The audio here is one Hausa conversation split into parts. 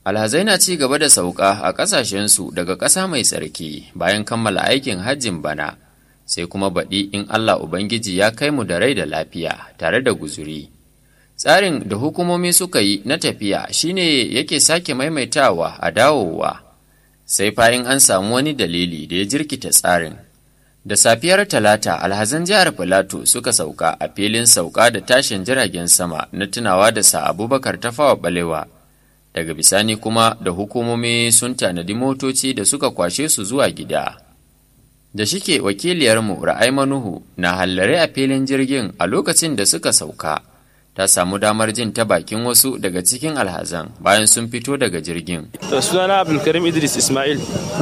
Alhazai na ci gaba da sauka a ƙasashensu daga ƙasa mai tsarki bayan kammala aikin hajjin bana, sai kuma baɗi in Allah Ubangiji ya kai mu da rai da lafiya tare da guzuri. Tsarin da hukumomi suka yi na tafiya shine yake sake maimaitawa a dawowa, sai fayin an samu wani dalili da ya jirkita tsarin. Da safiyar Talata, alhazan jihar Filato suka sauka a filin sauka da tashin jiragen sama na tunawa da sa Abubakar Tafawa Balewa. daga bisani kuma da hukumomi sun tanadi motoci da suka kwashe su zuwa gida da shike wakiliyarmu ra'ai manuhu na hallare a filin jirgin a lokacin da suka sauka ta samu damar jin ta bakin wasu daga cikin alhazan bayan sun fito daga jirgin sunana abdulkarim idris ismail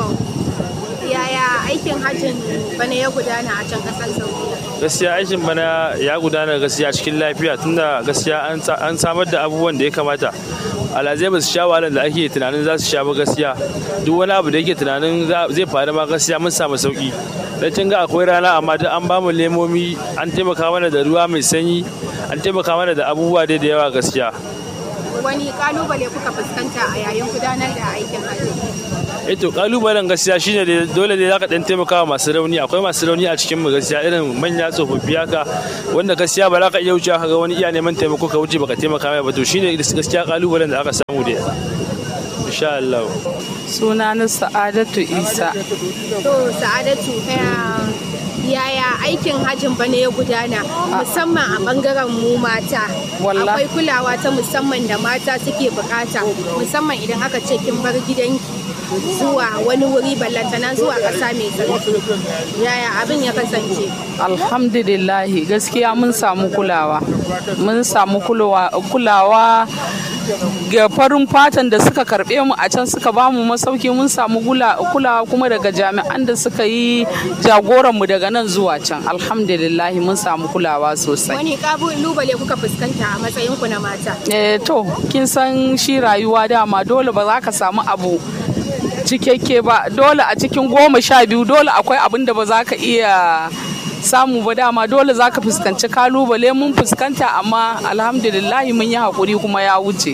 yaya aikin hajjin bana ya gudana a can kasar saudiya gaskiya aikin bana ya gudana gaskiya cikin lafiya tunda gaskiya an samar da abubuwan da ya kamata alhazai ba su sha wahalar da ake tunanin za su sha ba gaskiya duk wani abu da yake tunanin zai faru ma gaskiya mun samu sauki dan cin ga akwai rana amma duk an bamu lemomi an taimaka mana da ruwa mai sanyi an taimaka mana da abubuwa dai da yawa gaskiya wani kalubale kuka fuskanta a yayin gudanar da aikin hajji eh to kalubalen gaskiya shine da dole ne zaka dan taimaka wa masu rauni akwai masu rauni a cikin mu gaskiya irin manya tsofaffi haka wanda gaskiya ba za ka iya wuce ka ga wani iya neman taimako ka wuce baka taimaka mai ba to shine gaskiya kalubalen da aka samu da insha Allah sunana sa'adatu isa to sa'adatu yaya aikin hajjin bana ya gudana musamman a bangaren mu mata akwai kulawa ta musamman da mata suke bukata musamman idan aka ce kin bar gidanki zuwa wani wuri ballantana zuwa ƙasa mai tsarki yaya abin ya kasance alhamdulillahi gaskiya mun samu kulawa mun samu kulawa ga farin fatan da suka karbe mu a can suka ba mu masauki mun samu kulawa kuma daga jami'an da suka yi jagoran mu daga nan zuwa can alhamdulillah mun samu kulawa sosai wani kalubale kuka fuskanta a matsayin ku na mata eh to kin san shi rayuwa dama dole ba za ka samu abu cikakke ba dole a cikin goma sha biyu dole akwai abin da ba za ka iya samu ba dama dole za ka fuskanci kalubale mun fuskanta amma alhamdulillahi mun yi haƙuri kuma ya wuce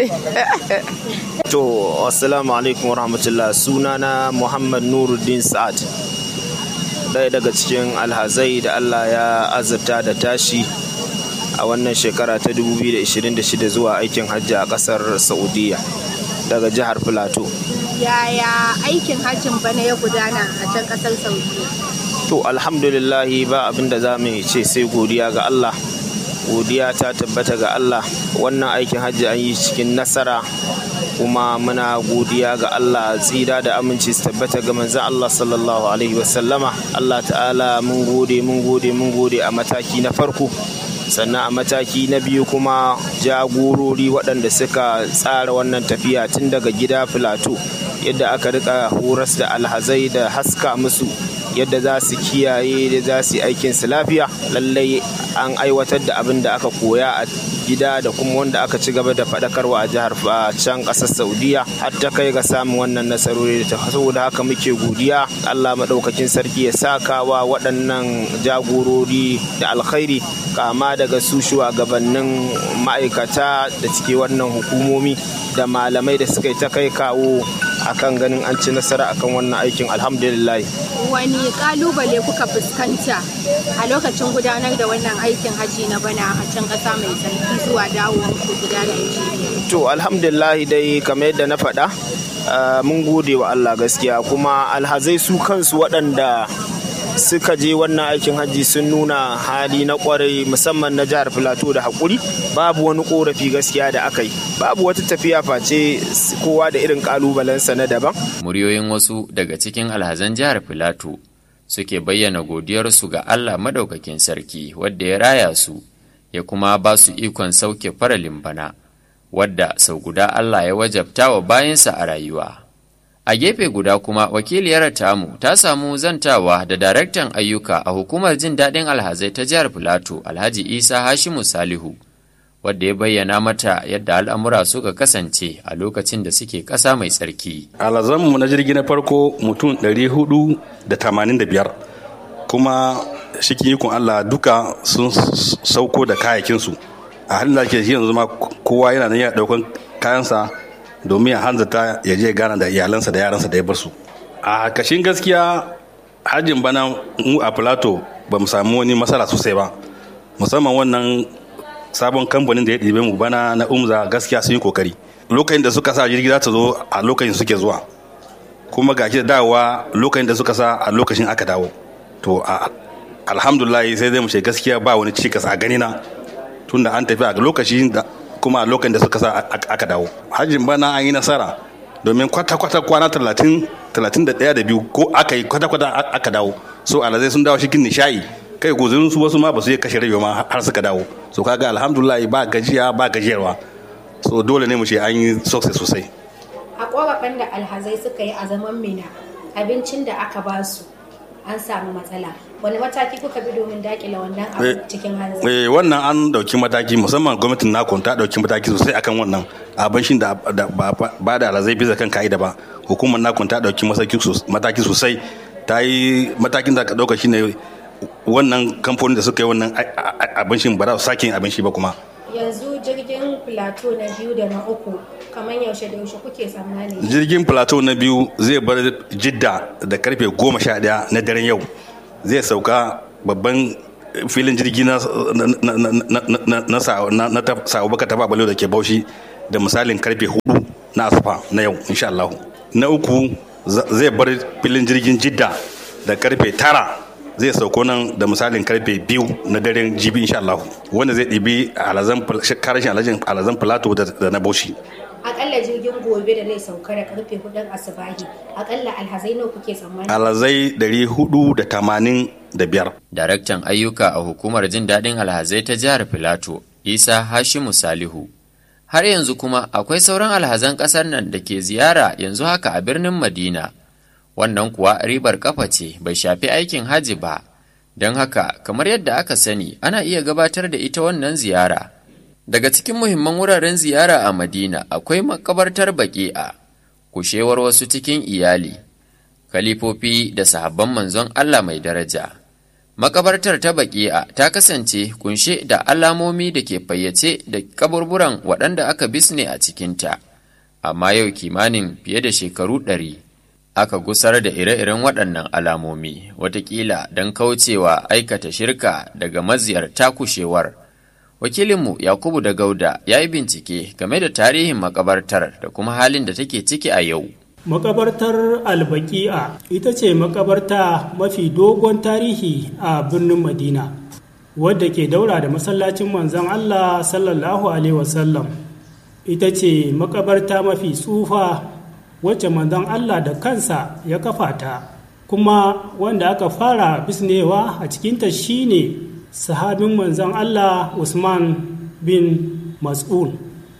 to assalamu alaikum warahmatullah sunana muhammad nuruddin sa'ad ɗaya daga cikin alhazai da allah ya azurta da tashi a wannan shekara ta 2026 zuwa aikin hajji a ƙasar saudiya daga jihar filato yaya aikin hajjin bana ya gudana a can ƙasar saudiya to alhamdulillahi ba abin da za mu ce sai godiya ga Allah godiya ta tabbata ga Allah wannan aikin hajji an yi cikin nasara kuma muna godiya ga Allah tsira da aminci su tabbata ga manzon Allah sallallahu alaihi wasallama Allah ta'ala mun gode mun gode mun gode a mataki na farko sannan a mataki na biyu kuma jagorori waɗanda suka tsara wannan tafiya tun daga gida filato yadda aka rika horas da alhazai da haska musu yadda za su kiyaye da za su yi aikinsu lafiya lallai an aiwatar da abin da aka koya a gida da kuma wanda aka ci gaba da faɗakarwa a jihar can ƙasar saudiya har ta kai ga samun wannan nasarori da ta saboda haka muke godiya allah maɗaukakin sarki ya saka wa waɗannan jagorori da alkhairi kama daga su shugabannin ma'aikata da cike wannan hukumomi da malamai da suka yi ta kai kawo akan ganin an ci nasara akan wannan aikin alhamdulillah wani kalubale kuka fuskanta a lokacin gudanar da wannan aikin haji na bana a can ƙasa mai tsarki zuwa dawowar ku gida Najeriya to alhamdulillah dai kamar yadda na faɗa mun gode wa Allah gaskiya kuma alhazai su kansu waɗanda suka je wannan aikin hajji sun nuna hali na kwarai musamman na jihar filato da haƙuri babu wani korafi gaskiya da aka yi babu wata tafiya face kowa da irin ƙalubalensa na daban muryoyin wasu daga cikin alhazan jihar filato suke bayyana godiyarsu ga allah madaukakin sarki wadda ya raya su ya kuma ba su ikon sauke faralin bana wadda sau guda allah ya wajabta wa bayansa a rayuwa A gefe guda kuma wakiliyar tamu ta samu zantawa da daraktan ayyuka a hukumar jin daɗin alhazai ta jihar Filato Alhaji Isa Hashimu Salihu wadda ya bayyana mata yadda al'amura suka kasance a lokacin da suke ƙasa mai tsarki. Alhazanmu na jirgi na farko mutum 485 kuma shikin ikon Allah duka sun sauko da kayakinsu a halin da ke yanzu ma kowa yana nan ya ɗaukan kayansa domin ya hanzarta ya je gana da iyalansa da yaransa da ya bar su a kashin gaskiya hajjin bana mu a plato ba mu samu wani matsala sosai ba musamman wannan sabon kamfanin da ya ɗibe mu bana na umza gaskiya sun yi kokari lokacin da suka sa jirgi za ta zo a lokacin suke zuwa kuma ga da dawowa lokacin da suka sa a lokacin aka dawo to alhamdulillah sai zai mu ce gaskiya ba wani cikas a gani na tunda an tafi a lokacin da kuma a lokacin da suka sa aka dawo hajjin bana an yi nasara domin kwata-kwata kwana talatin talatin da ɗaya da biyu ko aka yi kwata-kwata aka dawo so alazai sun dawo cikin nishayi kai guzurin su wasu ma ba su yi kashe rabewa ma har suka dawo so kaga alhamdulillah ba gajiya ba gajiyarwa so dole ne mu ce an yi success sosai a korafin da alhazai suka yi a zaman mina abincin da aka ba su an samu matsala wani mataki kuka bi domin dakile wannan abu cikin hanzari eh wannan an dauki mataki musamman gwamnatin nakon ta dauki mataki sosai akan wannan abincin da ba da alhazai bisa kan ka'ida ba hukumar nakon ta dauki mataki sosai ta yi matakin da ka dauka shine wannan kamfanin da suka yi wannan abincin ba za su sake yin abinci ba kuma yanzu jirgin plateau na biyu da na uku kamar yaushe da yaushe kuke tsammani jirgin plateau na biyu zai bar jidda da karfe goma sha daya na daren yau zai sauka babban filin jirgi na na sa'o baka taba balo da ke baushi da misalin karfe hudu na asufa na yau insha Allah na uku zai bar filin jirgin jidda da karfe tara zai sauko nan da misalin karfe biyu na daren jibi insha Allah wanda zai ɗibi alazan karashin alazan alazan plateau da na bauchi akalla jirgin gobe da zai sauka da karfe hudun asubahi akalla alhazai nawa kuke tsammani alhazai ɗari hudu da tamanin da biyar daraktan ayyuka a hukumar jin daɗin alhazai ta jihar filato isa hashimu salihu har yanzu kuma akwai sauran alhazan ƙasar nan da ke ziyara yanzu haka a birnin madina wannan kuwa ribar kafa ce bai shafi aikin hajji ba don haka kamar yadda aka sani ana iya gabatar da ita wannan ziyara daga cikin muhimman wuraren ziyara a madina akwai makabartar baki'a kushewar wasu cikin iyali kalifofi da sahabban manzon allah mai daraja makabartar ta baki'a ta kasance kunshe da alamomi da ke fayyace da kaburburan waɗanda aka bisne a cikinta amma yau kimanin fiye da shekaru ɗari aka gusar da ire-iren waɗannan alamomi watakila don kaucewa aikata shirka daga maziyarta kushewar wakilinmu yakubu da gauda ya yi bincike game da tarihin makabartar da kuma halin da take ciki a yau makabartar albaki'a ita ce makabarta mafi dogon tarihi a birnin madina wadda ke daura da masallacin manzon allah sallallahu alaihi wasallam ita ce makabarta mafi tsufa wacce manzon Allah da kansa ya kafa ta kuma wanda aka fara bisnewa a cikinta shine sahabin manzon Allah Usman bin Mas'ud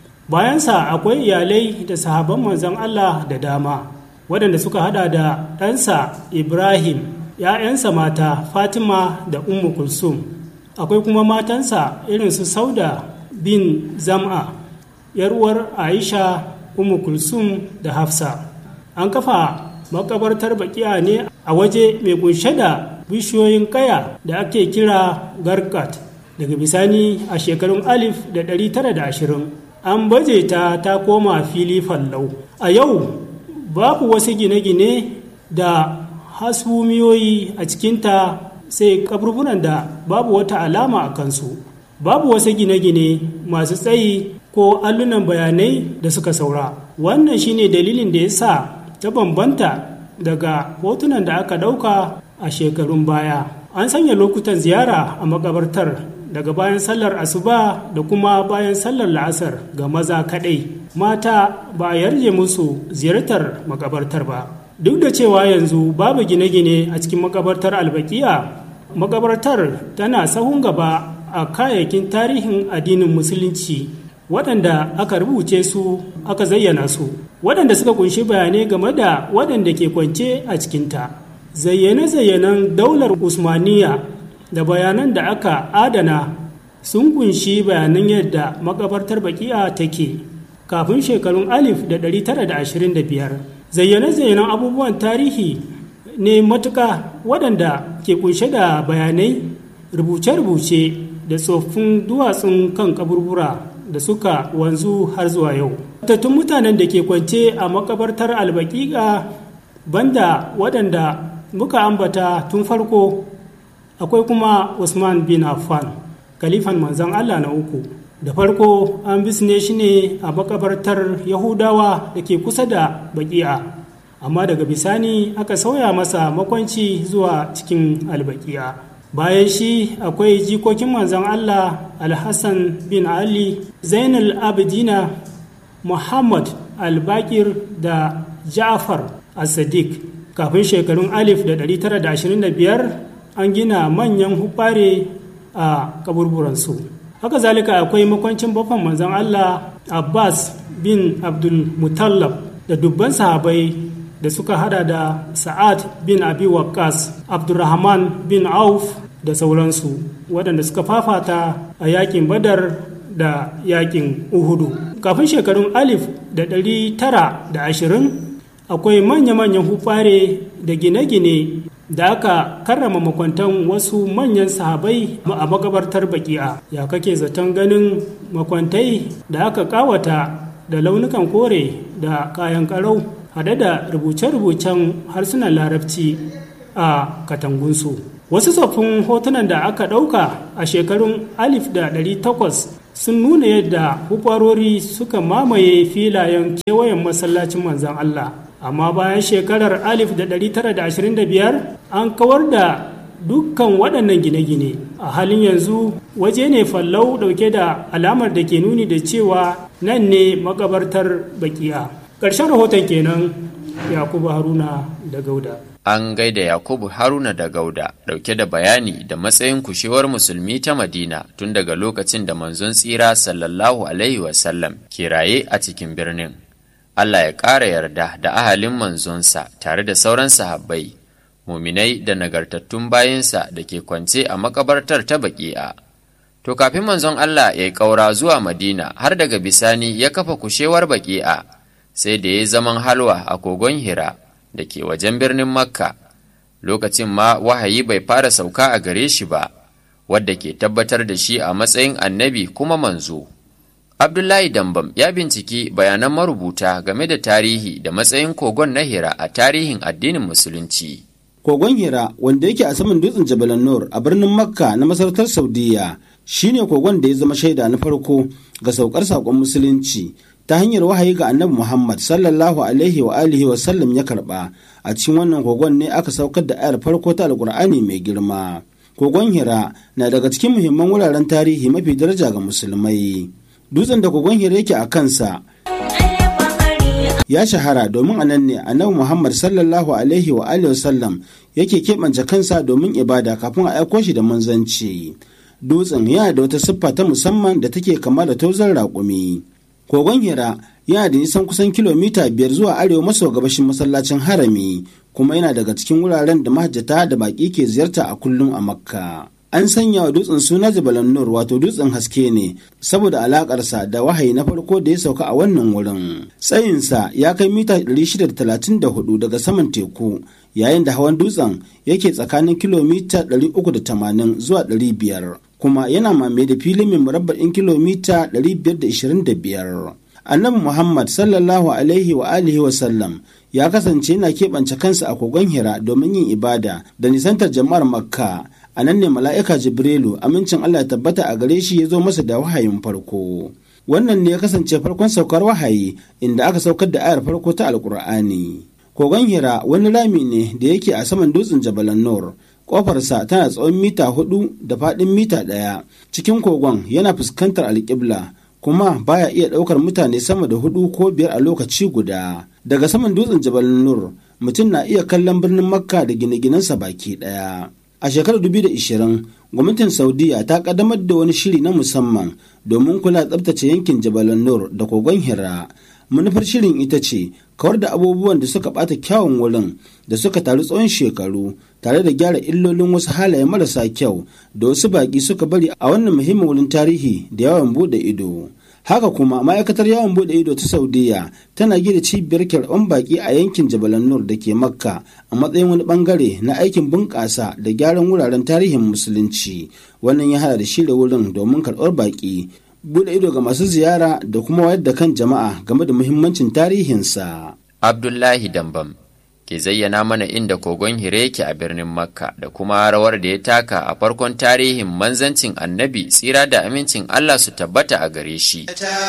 bayansa akwai iyalai da sahaban manzon Allah da dama waɗanda suka hada da ɗansa Ibrahim ‘ya'yansa mata Fatima da Ummu Kulsum akwai kuma matansa irin su Sauda bin Zam'a ‘yar uwar Aisha Ummu Kulsum da Hafsa. An kafa makabartar bakiya ne a waje mai kunshe da bishiyoyin kaya da ake kira garkat. Daga bisani a shekarun alif da ɗari tara da ashirin an baje ta ta koma fili fallau. A yau babu wasu gine-gine da hasumiyoyi a cikinta sai kaburburan da babu wata alama a kansu. Babu wasu gine-gine masu tsayi ko allunan bayanai da suka saura wannan shine dalilin da ya sa ta bambanta daga hotunan da aka ɗauka a shekarun baya an sanya lokutan ziyara a makabartar daga bayan sallar asuba da kuma bayan sallar la'asar ga maza kaɗai mata ba a yarje musu ziyartar makabartar ba duk da cewa yanzu babu gine-gine a cikin makabartar albakiya makabartar tana sahun gaba a kayayyakin tarihin addinin musulunci waɗanda aka rubuce su aka zayyana su waɗanda suka kunshi bayanai game da waɗanda ke kwance a cikinta zayyane-zayyanen daular usmaniya da bayanan da aka adana sun kunshi bayanan yadda makabartar baki'a take kafin shekarun alif da 925 zayyane-zayyanen abubuwan tarihi ne matuka waɗanda ke kunshe da bayanai rubuce-rubuce da tsoffin duwatsun kan kaburbura da suka wanzu har zuwa yau tattun mutanen da ke kwance a makabartar albaƙiƙa banda waɗanda muka ambata tun farko akwai kuma usman bin affan kalifan manzon allah na uku da farko an bisne shi ne a makabartar yahudawa da ke kusa da baki'a amma daga bisani aka sauya masa makwanci zuwa cikin albaki'a bayan shi akwai jikokin manzon allah alhassan bin ali zainal abidina muhammad albakir da ja'far as-sadiq kafin shekarun alif da 925 an gina manyan hubare a kaburburansu haka zalika akwai makwancin bafan manzon Allah Abbas bin Abdul Mutallab da dubban sahabai da suka hada da Sa'ad bin Abi Waqqas Abdurrahman bin Auf da sauransu waɗanda suka fafata a yakin Badar da yakin Uhudu kafin shekarun alif da ɗari tara da ashirin akwai manya-manyan hufare da gine-gine da aka karrama makwantan wasu manyan sahabai a makabartar baki'a ya kake zaton ganin makwantai da aka kawata da launukan kore da kayan karau hade da rubuce-rubucen harsunan larabci a katangunsu wasu tsoffin hotunan da aka ɗauka a shekarun alif da ɗari takwas sun nuna yadda hufarori suka mamaye filayen kewayen masallacin manzan Allah amma bayan shekarar 1925 an kawar da dukkan waɗannan gine-gine a halin yanzu waje ne fallau ɗauke da alamar da ke nuni da cewa nan ne makabartar bakiya ƙarshen rahoton kenan yakubu haruna da gauda an gaida yakubu haruna da gauda ɗauke da bayani da matsayin kushewar musulmi ta madina tun daga lokacin da manzon tsira sallallahu alaihi wasallam ke raye a cikin birnin Allah ya ƙara yarda da ahalin manzonsa tare da sauran sahabbai, muminai da nagartattun bayinsa da ke kwance a makabartar ta baƙi'a. To kafin manzon Allah ya yi ƙaura zuwa Madina har daga bisani ya kafa kushewar baƙi'a, sai da ya zaman halwa a kogon Hira da ke wajen birnin Makka. Lokacin ma wahayi bai fara sauka a gare shi ba, wadda ke tabbatar da shi a matsayin annabi kuma manzo. Abdullahi Dambam ya binciki bayanan marubuta game da tarihi da matsayin kogon na Hira a tarihin addinin Musulunci. Kogon Hira wanda yake a saman dutsen Jabal Nur a birnin Makka na masarautar Saudiya shine kogon da ya zama shaida na farko ga saukar saƙon Musulunci ta hanyar wahayi ga Annabi Muhammad sallallahu alaihi wa alihi wa sallam ya karba a cikin wannan kogon ne aka saukar da ayar farko ta Alƙur'ani mai girma. Kogon Hira na daga cikin muhimman wuraren tarihi mafi daraja ga musulmai. dutsen da kogon hira yake a kansa ya shahara domin a nan ne annabi muhammad sallallahu alaihi wa alihi wasallam yake keɓance kansa domin ibada kafin a aiko shi da manzanci dutsen yana da wata siffa ta musamman da take kama da tozon raƙumi kogon hira yana da nisan kusan kilomita biyar zuwa arewa maso gabashin masallacin harami kuma yana daga cikin wuraren da mahajjata da baƙi ke ziyarta a kullum a makka an sanya wa dutsen suna jabalan nur wato dutsen haske ne saboda alakarsa da wahayi na farko da ya sauka a wannan wurin tsayinsa ya kai mita 634 daga saman teku yayin da hawan dutsen yake tsakanin kilomita 380 zuwa 500 kuma yana mamaye da filin mai murabba'in kilomita 525 annabi muhammad sallallahu alaihi wa alihi wa sallam ya kasance yana keɓance kansa a kogon hira domin yin ibada da nisantar jama'ar makka a nan ne mala'ika jibrilu amincin allah ya tabbata a gare shi ya zo masa da wahayin farko wannan ne ya kasance farkon saukar wahayi inda aka saukar da ayar farko ta alkur'ani kogon hira wani rami ne da yake a saman dutsen jabalan nur kofarsa tana tsawon mita hudu da faɗin mita ɗaya cikin kogon yana fuskantar alƙibla kuma baya iya ɗaukar mutane sama da hudu ko biyar a lokaci guda daga saman dutsen jabal nur mutum na iya kallon birnin makka da gine-ginensa baki ɗaya a shekarar 2020 gwamnatin saudiya ta kaddamar da wani shiri na musamman domin kula tsabtace yankin jabal nur da kogon hira manufar shirin ita ce kawar da abubuwan da suka bata kyawun wurin da suka taru tsawon shekaru tare da gyara illolin wasu halaye marasa kyau da wasu baki suka bari a wannan muhimmin wurin tarihi da yawan bude ido haka kuma ma'aikatar yawon bude ido ta saudiya tana gida cibiyar kyarɓan baki a yankin jabalan nur da ke makka a matsayin wani bangare na aikin bunƙasa da gyaran wuraren tarihin musulunci wannan ya hada da shirya wurin domin karɓar baki bude ido ga masu ziyara da kuma wayar da kan jama'a game da muhimmancin tarihinsa. Abdullahi Dambam ke zayyana mana inda kogon hire yake a birnin Makka da kuma rawar da ya taka a farkon tarihin manzancin annabi tsira da amincin Allah su tabbata a gare shi.